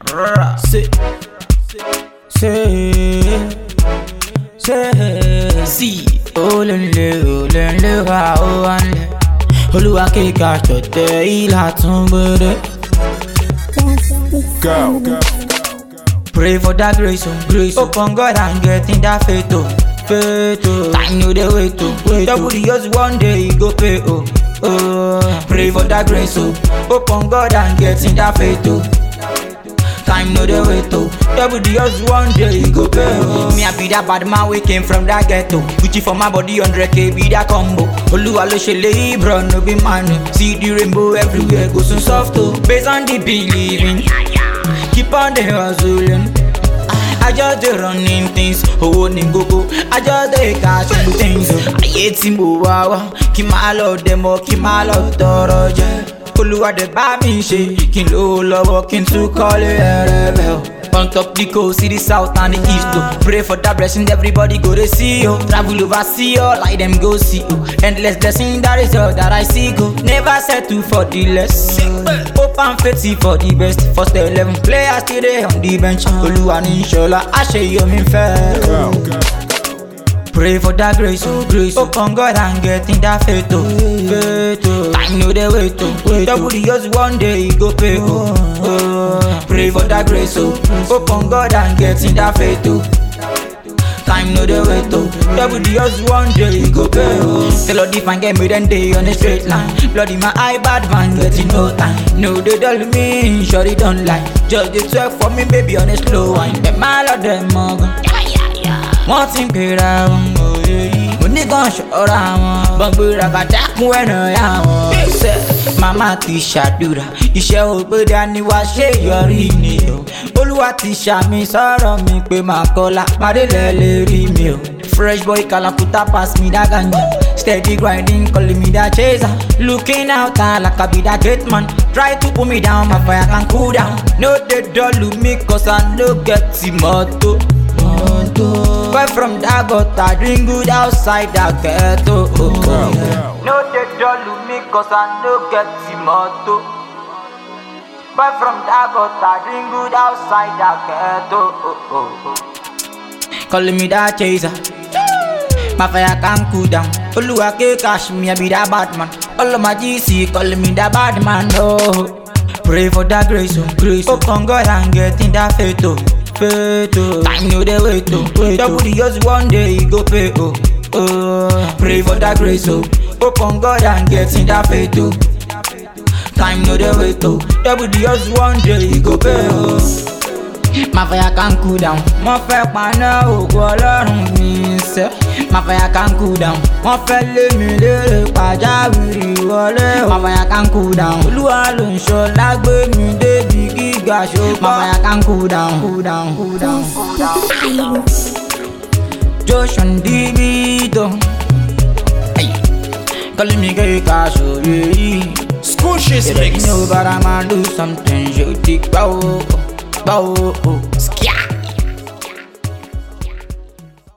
Say, say, say, see, olóńlé olóńlé wa ó wá ń lẹ̀. Olúwa kíkà ṣọ̀tẹ̀ ìlà tún gbére. Go. Pray for that grace, oh, grace. Oh. Open God and get in that faith, oh. Faith, oh. Time no dey wait, oh. Wait, Double the years one day he go pay, oh. Oh. Pray for that grace, oh. Open God and get in that faith, oh. Time no dey wait, oh. Double the years one day he go pay, oh. Me I be that bad man we came from that ghetto. Gucci for my body, 100k be that combo. Oluwa lo ṣe lè bro, no be man. See the rainbow everywhere, go so soft, oh. Based on the believing. keep on the hustling. I just dey running things, owó ní gógó. I just dey cash in things. Ayé tí mo wá wá, kí máa lọ dẹ̀mọ́, kí máa lọ tọrọ jẹ. Olúwa dẹ̀ bá mi ṣe, kí n lówó lọ́wọ́, kí n tún kọ́lé ẹrẹ́bẹ̀ o. On top the coast, see the south and the east oh. Pray for that blessing, everybody go to see you. Travel overseas, oh, like them go see you. Endless blessing, that is all that I see go. Never settle for the less. Hope and faith for the best. First eleven players still there on the bench. Olúwa ní ìṣọ̀lá, àṣeyọmí fẹ́. Go. Pray for that grace, oh grace. Open God and get in that faith, oh. Faith, oh. Time no dey wait, oh. Wait, Double the years one day he go pay, oh. oh. Pray for that grace, oh. Open God and get in that faith, oh. Time no dey wait, oh. Double the years one day he go pay, oh. Tell all the fan get me then day on a straight line. Blood in my eye, bad man getting no time. No they dull me, sure they don't lie. Just dey twerk for me, baby on a slow wine. Them all of them ogun. wọ́n ti ń pera wọn òye yìí. oníkan ṣọ́ra wọn bọ́gbéra kàtà kún ẹ̀nà ya wọn. ṣe màmá ti ṣàdúrà iṣẹ́ ògbéda ni wàá ṣe yọrí ni o. olúwa ti ṣàmì sọ̀rọ̀ mi pé màá kọ́lá pàdélẹ̀ lè rí mi o. fresh boy kalakuta pass me that ganja. Steady grinding, calling me that chaser. Looking out uh, like I be that great man. Try to put me down, my fire can cool down. No, they don't look me cause I no get the motto. Boy from that gutter, drink good outside that ghetto. Oh, oh, yeah. No, they don't look me cause I no get the motto. Boy from that gutter, drink good outside that ghetto. Oh, oh, oh. Calling me that chaser. My fire can cool down. Oluwa ke cash me, I be that bad man. All of my GC calling me that bad man. Oh, pray for that grace, oh grace. Open God and get in that faith, oh faith, oh. Time no dey wait, oh. Wait, Double the years one day he go pay, oh. Oh, pray for that grace, oh. Open God and get in that faith, oh. Time no dey wait, oh. Double the years one day he go pay, oh. My fire can cool down. Mo fẹ́ paná ògo ọlọ́run mi sẹ́. My fire can cool down. Wọ́n fẹ́ lé mi lérè pàjáwìrì wọlé o. My fire can cool down. Olúwa ló ń ṣọ́ lágbé mi débi gíga ṣùgbọ́n. My fire can cool down. Cool down, cool down, cool down. Josh and Divito. Hey. Calling me gay cash, oh yeah. Squishes You mix. know, but I'ma do something. You think, bow, bow,